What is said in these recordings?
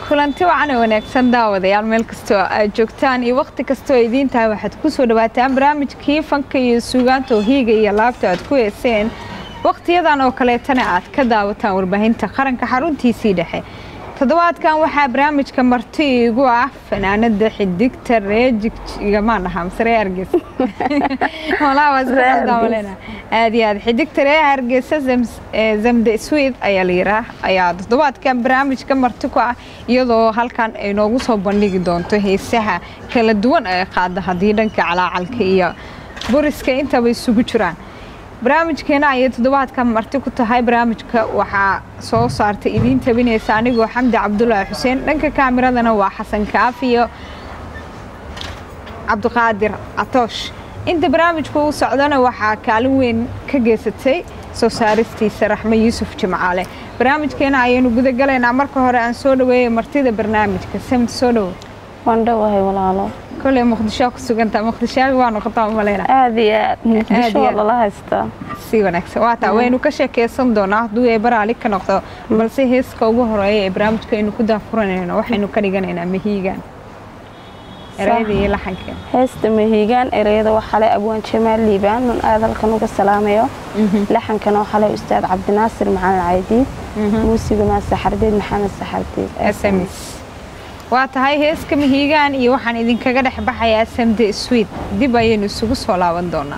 kulanti wacan oo wanaagsan daawadayaal meel kastoo aad joogtaan iyo wakhti kastoo idiin tahay waxaad ku soo dhawaataan barnaamijkii fanka iyo suugaanta oo hiiga iyo laabta aad ku heeseen wakhtiyadan oo kaleetana aad ka daawataan warbaahinta qaranka xaruntiisii dhexe toddobaadkan waxaa barnaamijka marti igu ah fanaanada xidigta reejiggamaan dhahaa mise ree hargeysa aad iyo aad xidigta ree hargeysa zamde swid ayaa la yiraa ayaa toddobaadkan barnaamijka marti ku ah iyadoo halkan ay noogu soo bandhigi doonto heesaha kala duwan ee qaada haddii dhanka calaacalka iyo buriska intaba isugu jiraan barnaamijkeena ayay toddobaadkan marti ku tahay barnaamijka waxaa soo saartay idiin tabinaysa anigoo xamdi cabdulaahi xuseen dhanka kaamiradana waa xasan kaafi iyo cabdiqaadir catoosh inta barnaamijku uu socdana waxaa kaalin weyn ka geysatay soo saaristiisa raxme yuusuf jimcaale barnaamijkeena ayaynu gudagalaynaa marka hore aan soo dhaweeyay martida barnaamijka samid soo dhowo waan dhowahay walaalo koley muqdisho ku sugantaa muqdishaabi waa noqotaa umaleyna aad iyo aad muqdisho waa lala haystaa si wanaagsan waa taa waynu ka sheekeysan doonaa hadduu ee baraali ka noqdo balse heeska ugu horeeya ee barnaamijka aynu ku daafuranayno waxaynu ka dhiganaynaa mahiigaan ereyada iyo laxanka heesta mahiigaan ereyada waxaa le abwaan jamaal liibaan nun aad halkan uga salaamayo laxankana waxaa le ustaad cabdinaasir maxamed caydiid muusigana saxardiid maxamed saxardiid sms waa tahay heeska mahiigaan iyo waxaan idinkaga dhex baxayaa samde swid dib ayaynu isugu soo laaban doonaa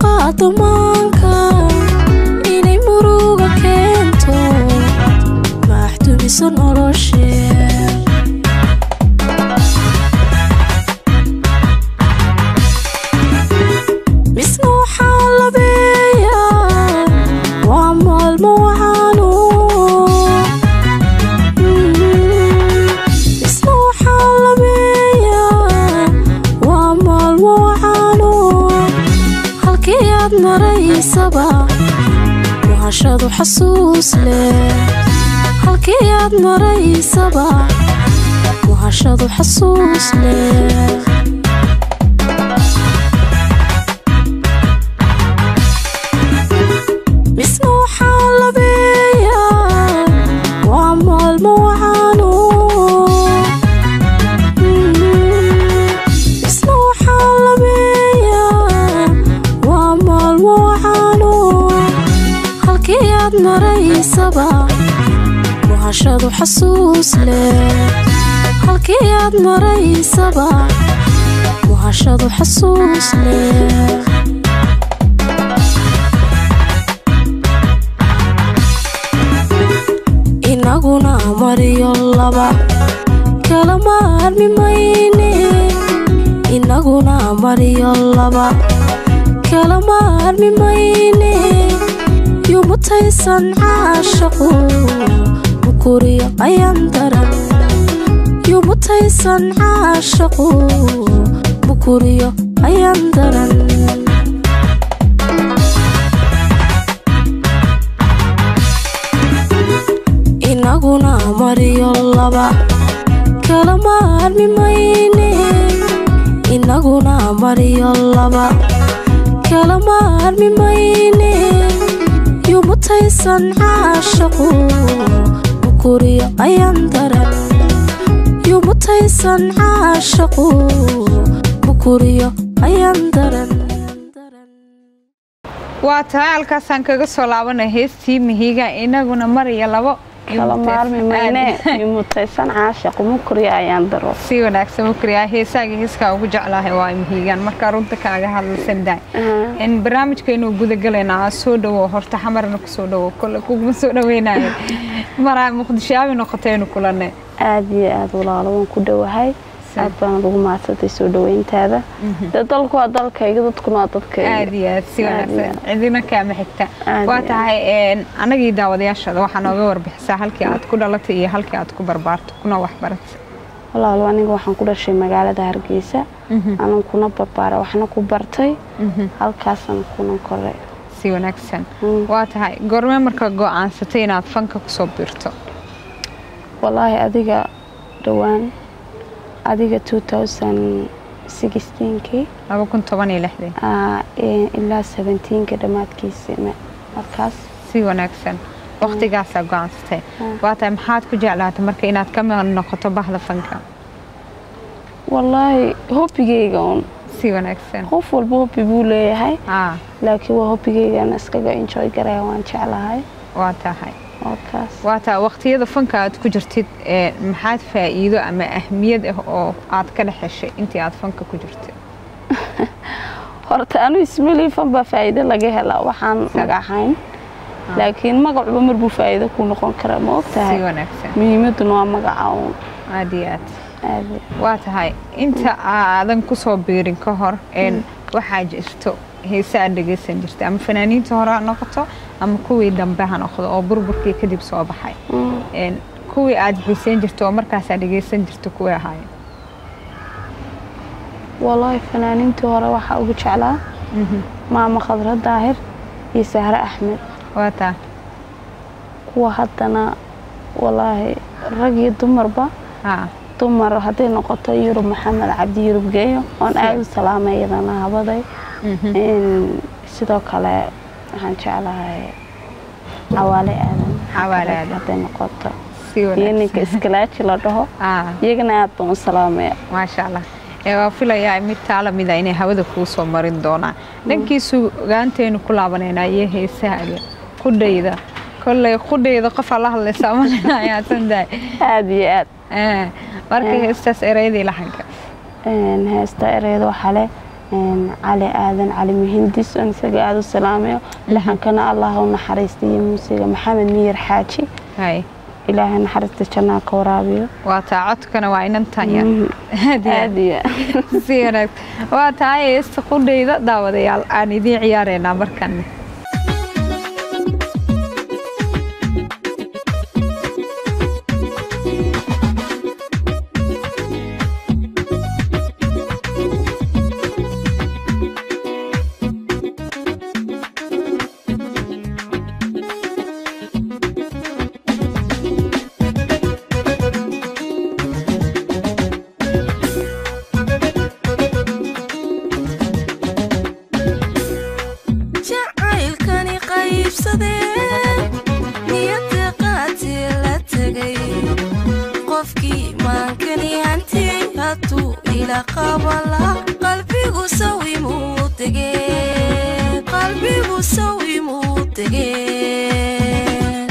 qaado maanka inay muruga keento maaxdumiso noloshee misna waxaa labeeyaa waa maalmo waxaanu misna waxaa labeeyaa waa maalmo waxaanu halkii aad maraysaba wahashadu xasuus leh halkii aad maraysaba wahashadu xasuus leh misna waxaa labeeyaa waa maalmo waxaanu misna waxaa labeeyaa waa maalmo waxaanu halkii aad maraysaba wahashadu xasuus leh halkii aad maraysaba wahashadu xasuus leh inaguna mariyo laba kala maarmi mayne inaguna mariyo laba kala maarmi mayne yumutaysan caashaqu mukuriyo ayaan daran yumutaysan caashaqu mukuriyo ayaan daran inaguna mariyo laba kala maarmi mayne inaguna mariyo laba kala maarmi mayne yumutaysan caashaqu mukuriyo ayaan daran yumutaysan caashaqu mukuriyo ayaan daran waa tahay halkaasaan kaga soo laabanay heestii mihiga inaguna mariya labo kala maarmi mayne yumutaysan caashaqu mukriya ayaan daro si wanaagsan mukriya heesaaga heeskaa ugu jeclahay waa mihigaan markaa runta kaaga hadlaysan daay in barnaamijkeenu gudagalaynaa soo dhawo horta xamarna kusoo dhawo kole kuguma soo dhaweynayo maraa muqdisho aabi noqotaynu kulanay aada iyo aada walaalo waan ku dhowahay aad baana lagu maadsantay soo dhaweyntaada dee dalku waa dalkayga dadkuna waa dadkayga aad iyo aad si Aad iyo wanaagsan cidina kaama xigta Aad waa iyo tahay een, anagii daawadayaashada waxaa nooga warbixisaa halkii aad ku dhalatay iyo halkii aad ku barbaarto kuna waxbaratay walaalo aniga waxaan ku dhashay magaalada hargeysa anan kuna barbaara waxna ku bartay halkaasaan kuna koray si wanaagsan Mm. waa tahay goormee marka go-aansatay inaad fanka kusoo biirto walaahi adiga dhowaan adiga 2016kii laba kun toban iyo lixdii aa, ee, ilaa 17ka dhammaadkiisi ma- markaas si wanaagsan waqtigaasaa go-aansatay waa tahay maxaad ku jeclaatay marka inaad ka mid noqoto bahda fanka walaahi hobigeyga un si wanaagsan qof walba hobi buu leeyahay aa laakiin waa hobigeygan iskaga enjoy garaya waan jeclahay waa tahay oo kaas waa tahay waqtiyada fanka aad ku jirtid ee maxaad faa'iido ama ahmiyad ah oo aad ka dhex heshay intii aad fanka ku jirtay horta anu ismaliifan baa faa'iido laga helaa waxaan magacahayn laakiin magacuba marbuu faa'iido ku noqon kara ma og si tahay wanaagsan muhiimaduna waa magaca uun aad iyo aad aad waa tahay inta aadan kusoo biirin ka hor een waxaa jirto heese aad dhegaysan jirtay ama fanaaniinta hore ha noqoto ama kuwii dambe ha noqdo oo burburkii kadib soo baxay Mm. een kuwii aad xiisayn jirto oo markaas aad dhegaysan jirto kuwii ahaayeen walaahi fanaaniintii hore waxaa ugu jeclaa maama khadra daahir iyo sahre axmed waa taa kuwa haddana walaahi rag iyo dumarba haa dumar hadday noqoto yurub maxamed cabdi yurub geeyo oon aada u salaamay iyadana habaday In sidoo kale waxaan jeclahay cawaale aadan Cawaale Aadan. hadday noqoto si iyo wanaagsan ninka iskalaaji la dhaho aa iyagana aad baan u salaamaya maasha allah ee waa filayaa mid taala mida inay hawada kuu soo marin doonaan dhankiisu ogaanteenu ku laabanaynaa iyo heesahaaga qudhayda kolley qudhayda qof ala hadlaysa malinayaasan dahay aada iyo aad marka heestaas ereyadii laxanka Een, heesta ereyada waxaa leh een, cali aadan cali muhindis oon isaga aada u salaamayo laxankana allah u naxariistiyo muusiga maxamed miyir xaaji hay ilaahay naxariista jannaa ka waraabiyo waa taa codkana waa inantan yar Aad iyo aad. aad iyo aad. si wanaag waa tahay heesta qudhayda daawadayaal aan idiin ciyaareynaa markan jacaylkani qaybsadee niyadda qaatee la tegay qofkii maankani hantiyey hadduu ila qabala qalbigu sawimuu tegee qalbigu sawimuu tegee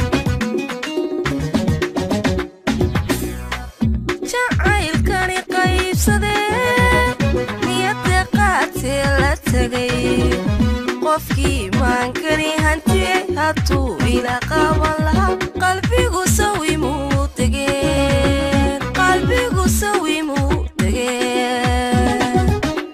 jacaylkani qaybsadee niyadda qaatee la tegay qofkii maankani hantiyey hadduu ila qaban lahaa qalbigu sawimuu tegeen qalbigu sawimuu tegeen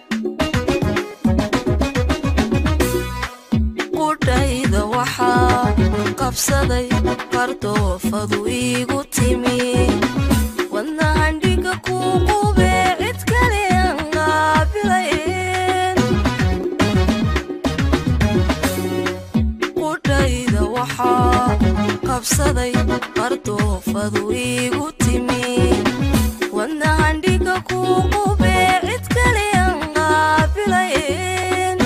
qudhayda waxaa qabsaday qardoofadu iigu timi wadnahandhiga kuu qubee cid kale aan qaabilayn qudhayda waxaa qabsaday qardoofadu iigu timi wadnahandhiga kuu qubee cid kale aan qaabilayn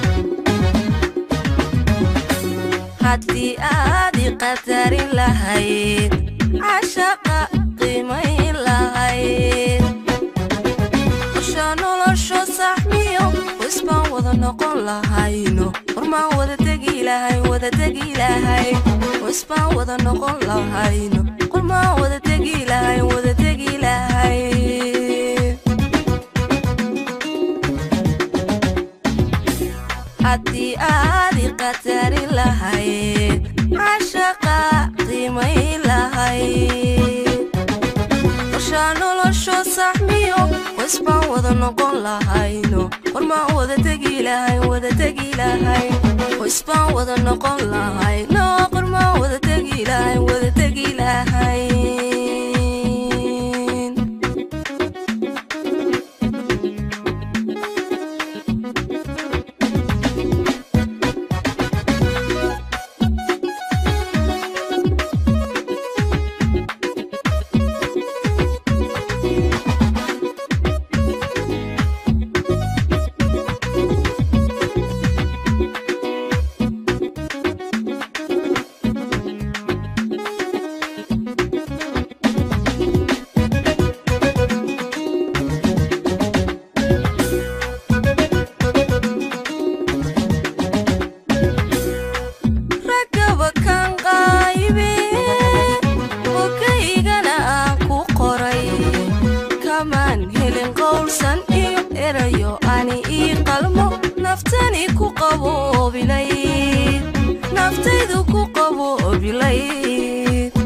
haddii aad i qadarin lahayd cashaqa qiimayn lahayd qorsha nolosho saxmiyo wisbaan wada noqon lahayno hormaan wada tegi lahay wada tegi lahay wisbaan wada noqon lahayno qormaan wada tegi lahay wada tegi lahay haddii aad i qadarin lahayd cashaqa qiimayn lahayd qorsha nolosho saxmiyo wisbaan wada noqon lahayno qormaan wada tegi lahay wada tegi lahay wisbaan wada noqon lahayno qormaan wada tegi lahay wada tegi lahay ragaba kan qaybe ogaygana aan ku qoray kamaan helin qowlsan iyo erayo ani ii qalmo naftani ku qaboobilayd naftaydu ku qaboobilayd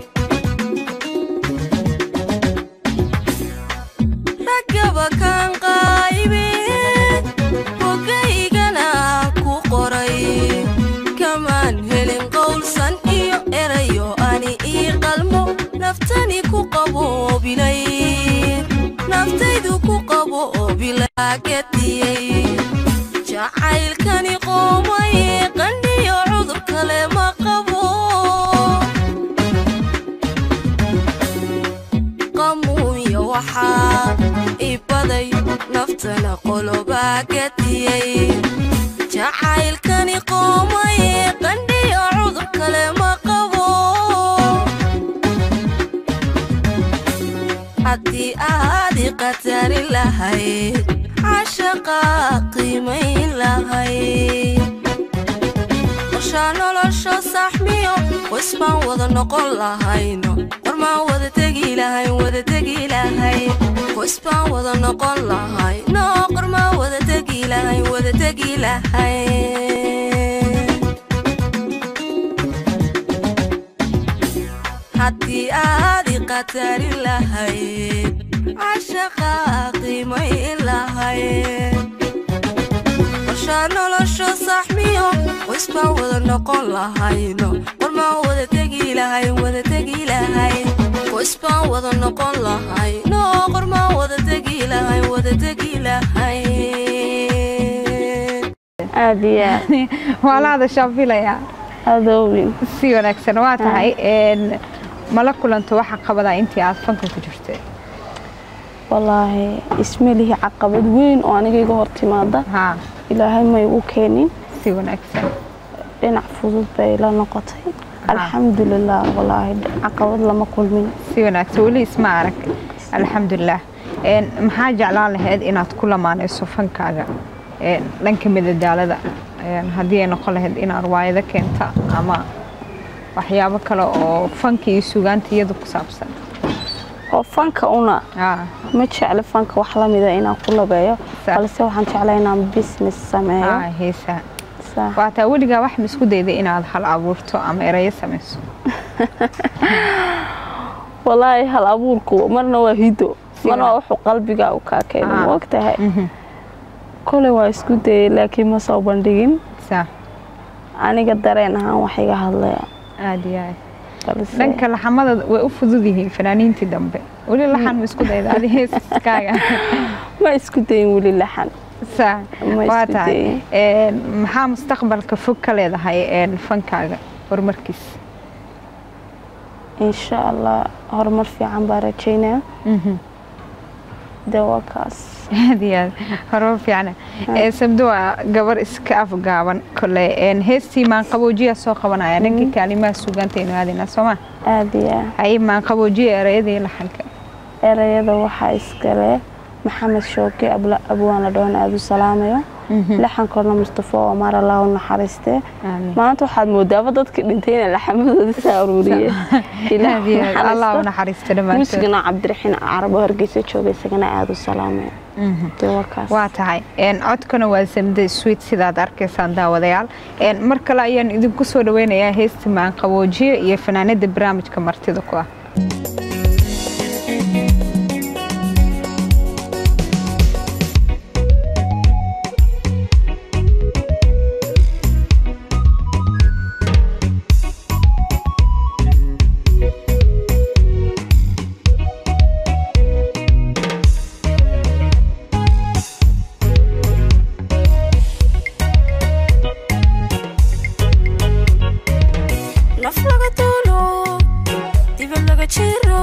ragaba kan qaybe ogaygana aan ku qoray kamaan helin qowlsan iyo erayo ani ii qalmo naftani ku qaboobilayd naftaydu ku qaboobilaagadiyey jacaylkani qoomaye qandhiyo cudur kale ma qabo qamuunya waxaa ibaday naftana qolobaa gadiyey jacaylkani qoomaye qandhiyo cudur kale ma qabo haddii aad i qadarin lahayd cashaqa qiimayn lahayd qorsha nolosho saxmiyo wisbaan wada noqon lahayno qorma qormaan wada tegi lahay wada tegi lahay qoys baan wada noqon lahay noo qormaan wada tegi lahay wada tegi lahay haddii aad i qatari lahayd cashaqa qiimayn lahayd qorshaa nolosho saxmiyo qoys baan wada noqon lahayno qormaan wada tegi lahay wada tegi lahay qoys baan wada noqon lahay no qormaan wada tegi lahay wada tegi lahay aad iyo aad waa la hadashaa filayaa adoowin si wanaagsan waa tahay een, mala kulanto waxa qabadaa intii aad fanka ku jirtay wallaahi ismelihi caqabad weyn oo aniga iga hor timaada haa ilaahay may u keenin si wanaagsan dhinac fudud bay la noqotay alxamdulilah wallaahi caqabad lama kulmin si wanaagsan weli isma arag alxamdulilah Een, maxaa jeclaan lahayd inaad ku lamaanayso fankaaga een, dhanka midadaalada Een, haddii ay noqon lahayd inaad riwaayado keenta ama waxyaabo kale oo fanka iyo sugaanta iyada ku saabsan oo fanka una haa ma jecli fanka wax lamida inaan ku labeeyo Sa- balse waxaan jeclaa inaan business sameeyo haa heesaa Sa- waa taa weligaa wax ma isku dayday inaad hal abuurto ama erayo samayso wallaahi hal abuurku marna waa hido marna waa wuxuu qalbiga u kaa keeno Ah. ma ogtahay Mhm. koley waa isku dayay laakiin ma soo bandhigin saa aniga dareen ahaan wax iga hadlaya aad iyo aad balse dhanka laxamada way u fudud yihiin fanaaniintii dambe weli laxan ma isku dayda adi heeskaaga ma isku dayin weli laxan saa Ma waa isku tahay dayin. Een, maxaa mustaqbalka fog ka leedahay een, fankaaga horumarkiis insha allah horumar fiican baa rajaynaya dee waa kaas aad iyo aad horumar fiicana Ee, sabdo waa gabar iska afgaaban kole een, heestii maanqaboojiya soo qabanaya dhankii kaalimaha sugaantaynu aadayna sooma aad iyo aad hay maanqaboojiya erayadii laxanka erayada waxaa iskale maxamed shooke abla abwaana dhoon aada u salaamayo laxankoodna mustafo omar allah u naxariistee Aamin. maanta waxaad moodaaba dadka dhintay inay laxamadooda saa aruuriyeen Ilaah aad iyo aad naxariisto. allah u naxariisto dhammaantood muusigana cabdiraxiin carabo hargeysa jooga isagana aada u salaamaya dee waa kaas waa tahay Een, codkana waa samde sweet sidaad arkaysaan daawadayaal Een, mar kale ayaan idinku soo dhaweynayaa heesta maanqaboojiye iyo fanaanada barnaamijka martida ku ah naf laga duulo dibad laga jiro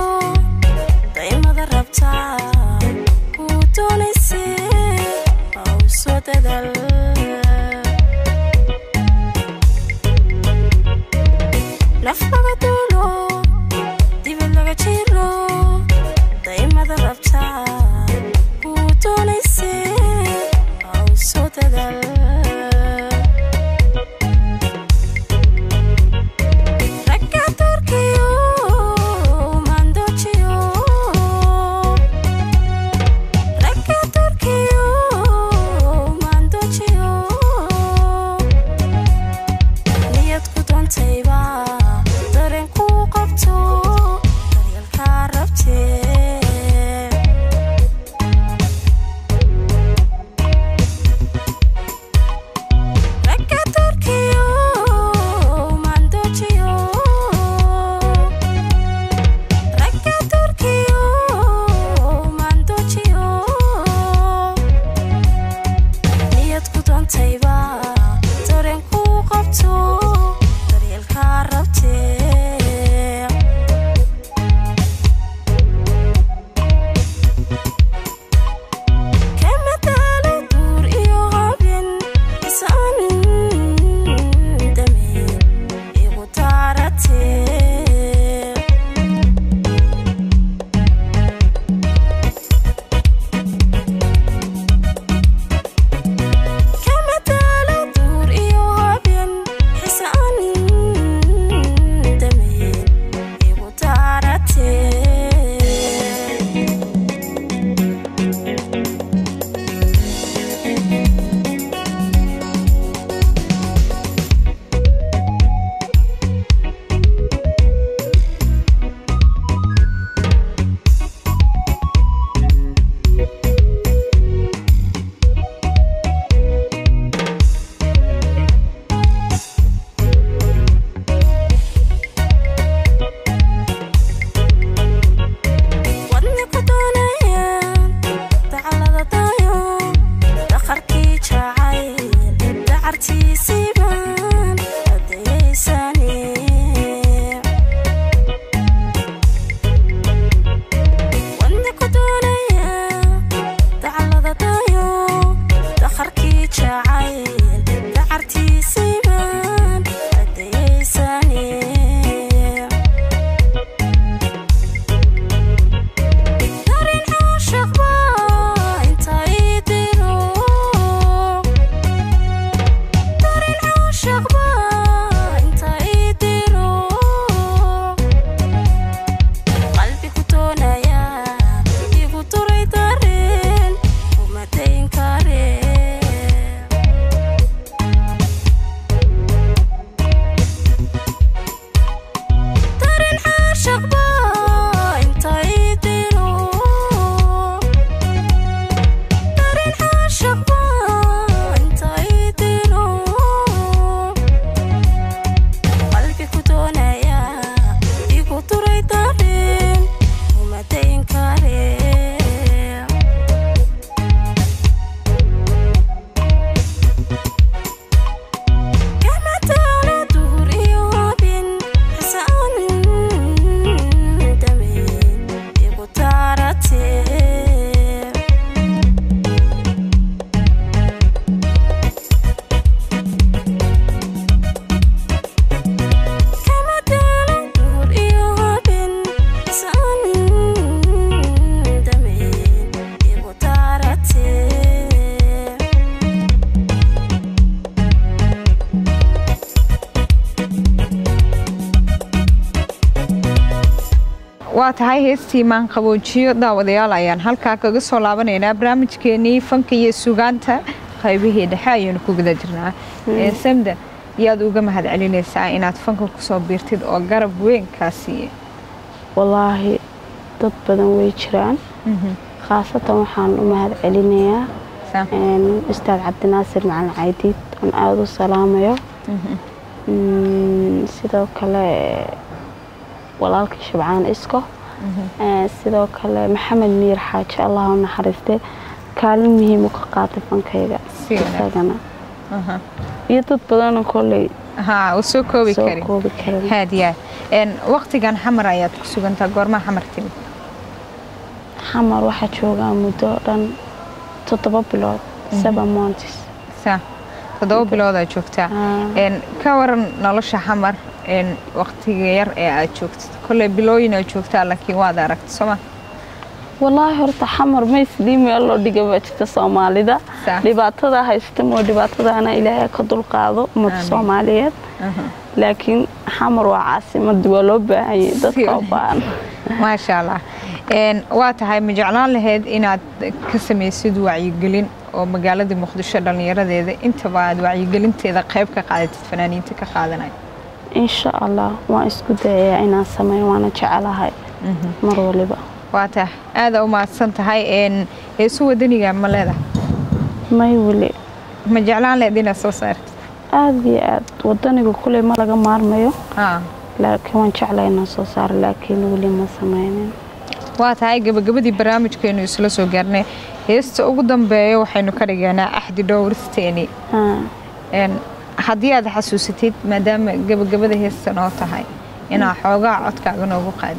waa tahay heestii maanqaboojiyo daawadayaal ayaan halkaa kaga soo laabanaynaa barnaamijkeenii fanka iyo sugaanta qaybihii dhexe ayaynu ku guda jirnaa Ee, samda yaad uga mahad celinaysaa inaad fanka kusoo biirtid oo garab weyn kaa siiye wallaahi dad badan way jiraan khaasatan waxaan u mahad celinayaa Saa. een, ustaad cabdinaasir macalin caydiid oon aada u salaamayo Mm, sidoo kale walaalkii shabcaan isko Ee, sidoo kale maxamed miir xaaji allah u naxariiste kaalin muhiim u ka qaatay fankayga Si wanaagsan. isagana Aha. iyo dad badanoo kolley haa u soo koobi soo karin koobi karin haadiyaa waqtigan xamar ayaad ku sugantaa goormaa xamar timid xamar waxaa joogaa muddo dhan toddoba bilood seven months saa toddoba biloodaa joogtaa Ah. Een, ka waran nolosha xamar een, waqtiga yar ee aad joogtid kolley bilooyin aad joogtaa laakiin waad aragta sooma wallaahi horta xamar ma isdii meel loo dhiga baa jirta soomaalida Sax. dhibaatada haysta moo dhibaatadaana ilaahay ka dulqaado ummadda Amiin. soomaaliyeed laakiin xamar waa caasimadii waa loo baahan yahay dadka u baahan maasha allah Een, waa tahay ma jeclaan lahayd inaad ka samaysid wacyigelin oo magaalada muqdisho dhallinyaradeeda intaba aad wacyigelinteeda qayb ka qaadatid fanaaniinta ka qaadanaya insha allah waan isku dayayaa inaan sameeyo waana jecelahay mar waliba waa tahay aada u mahadsan tahay Een, heesu wadaniga ma leedahay may weli ma jeclaan lahayd inaad soo saartid aada iyo aad wadaniga kuley ma laga maarmayo Haa. laakiin waan jeclay inaan soo saaro laakiin weli ma sameynin waa tahay gabagabadii barnaamijkeenu isla soo gaarnay heesta ugu dambeeya waxaynu ka dhigaynaa axdi dhowristeeni Haa. Een, haddii aad xasuusatid maadaama gabagabada heesta noo tahay inaa xoogaa codkaaga noogu qaadi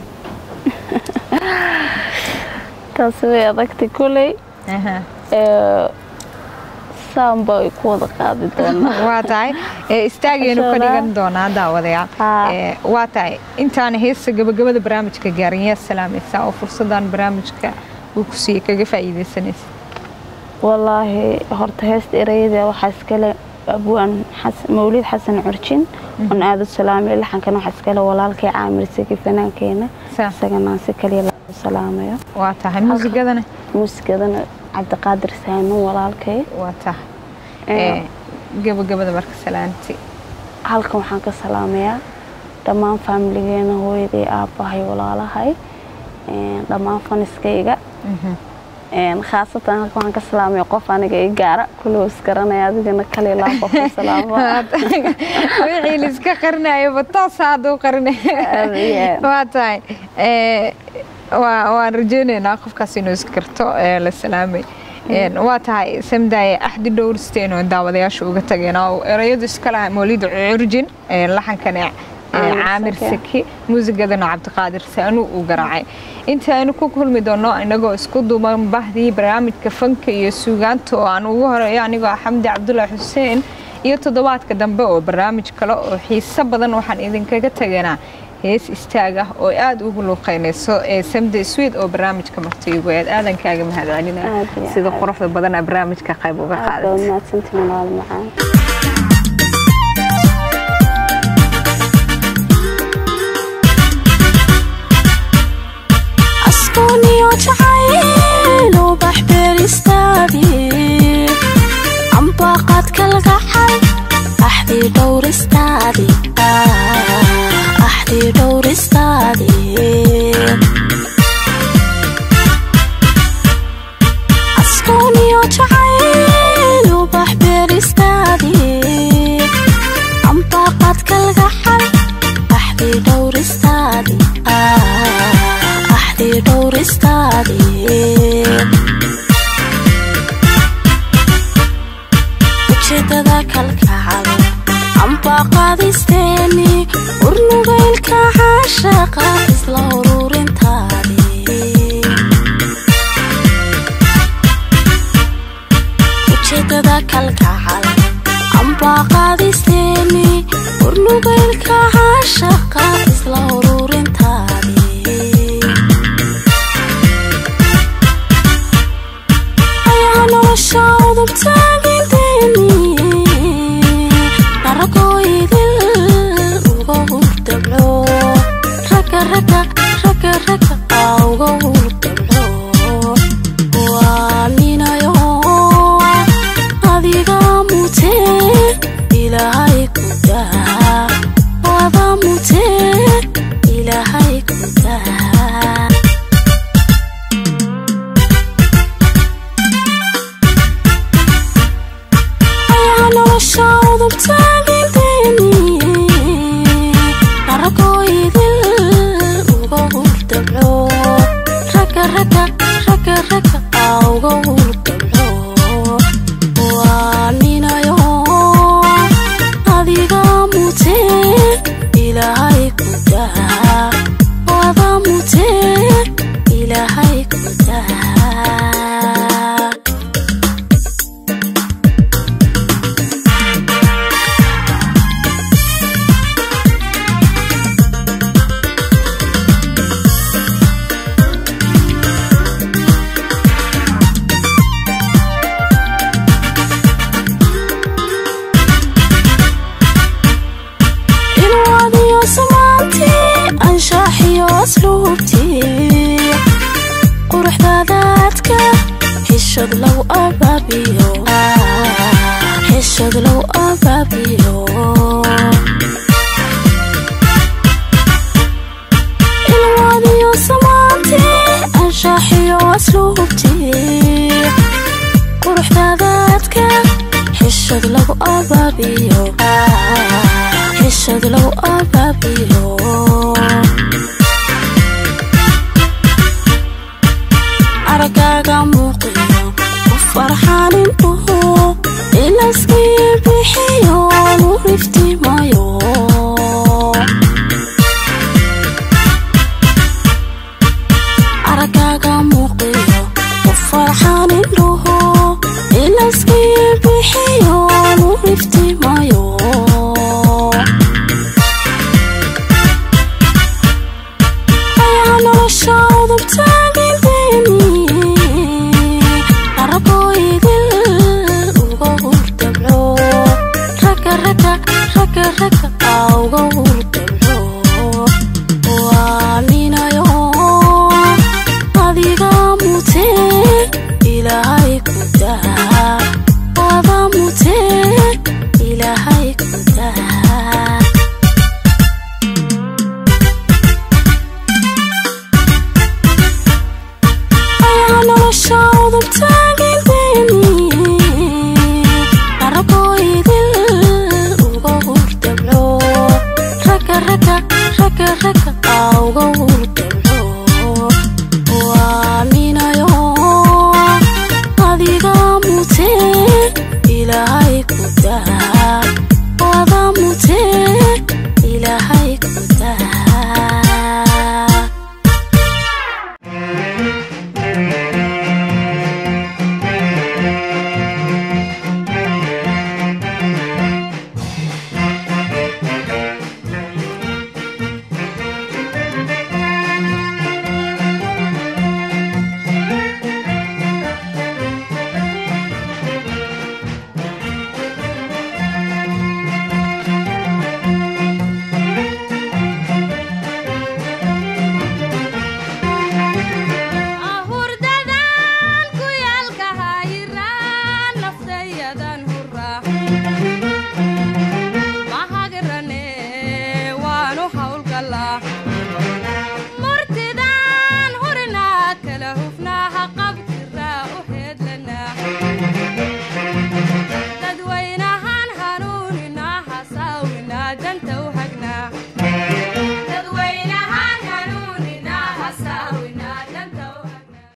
taasi way adagtay kuley Aha. ee, saan bay ku wada qaadi doonaa waa tahay ee, istaagaynu ka Inshallah. dhigan doonaa daawadayaal Haa. Ee, waa tahay intaan heesta gabagabada barnaamijka gaarin yaa salaamaysaa oo fursadan barnaamijka uu ku siiyey kaga faa'iidaysanaysa wallaahi horta heesta ereyada waxaa iskale abwaan xas- mawlid xasan curjin oon aada u salaamayo laxankan waxaa iskale walaalkay caamir sigi fanaankeenna Saa. isaganaan si kaliya loo salaamayo waa tahay muusigadana muusikadana cabdiqaadir saamin walaalkay waa tahay Ee, Ee, gabagabada marka salaanti halkan waxaan ka salaamayaa dhammaan faamiligeena hooyaday aabbahay walaalahay een, dhammaan faniskayga een, khaasatan halkan waxaan ka salaamaya qof aniga i gaara kulli isgaranaya adigana kale laa qof ka salaamo wixii liska qarinayo toos hadduu qarinay Aad iyo aad. waa tahay Ee, waa- waan rajeynaynaa qofkaas inuu iskarto ee la salaamay Een, waa tahay samdaaye axdi dhowrsteen oo daawadayaasha uga tageen oo erayadu iska laha mawlida curjin ee laxankana ee, Caamir caamir Saki. saki muusigadana cabdiqaadir saanu uu garaacay inta aynu ku kulmi doono inagoo isku duuban bahdii barnaamijka fanka iyo suugaanta oo aan ugu horeeyo anigoo ah xamdi cabdulaahi xuseen iyo toddobaadka dambe oo barnaamij kale oo xiiso badan waxaan idinkaga taganaa hees istaag ah oo aada ugu luuqeynayso ee samde swed oo barnaamijka martiigu aad aadankaaga mahad celina Aad iyo sida aad. quruxda badan aa barnaamijka qayb uga aad baa qaadatay mahadsantihiin walaal macaan asqooniyo jacayl ubax beeristaadi ambaqaad kalgacay axdii dhowristaadi axdii dhowristaadi asqooniyo jacayl ubax beeristaadi ambaqaad kalgacay axdii dhowristaadi axdii dhowristaadi ujeedada kalkacal amba qaadisteeni urnugaylka caashaqa isla ururintaadi ujeedada kalkacal amba qaadisteeni urnugaylka caashaqa isla ururintaadi ayaa nolosha udub taaginteeni naragoo idil uga hurdabco raga raga ilaahay ku daa wada mutee ilaahay ku daa ilwaadiyo samaantii anshaaxiyo asluubtii quruxdaadaadka xishad lagu abaabiyo xishad lagu abaabiyo ilwaadiyo samaantii anshaaxiyo asluubtii quruxdaadaadka xishad lagu abaabiyo xishad lagu ab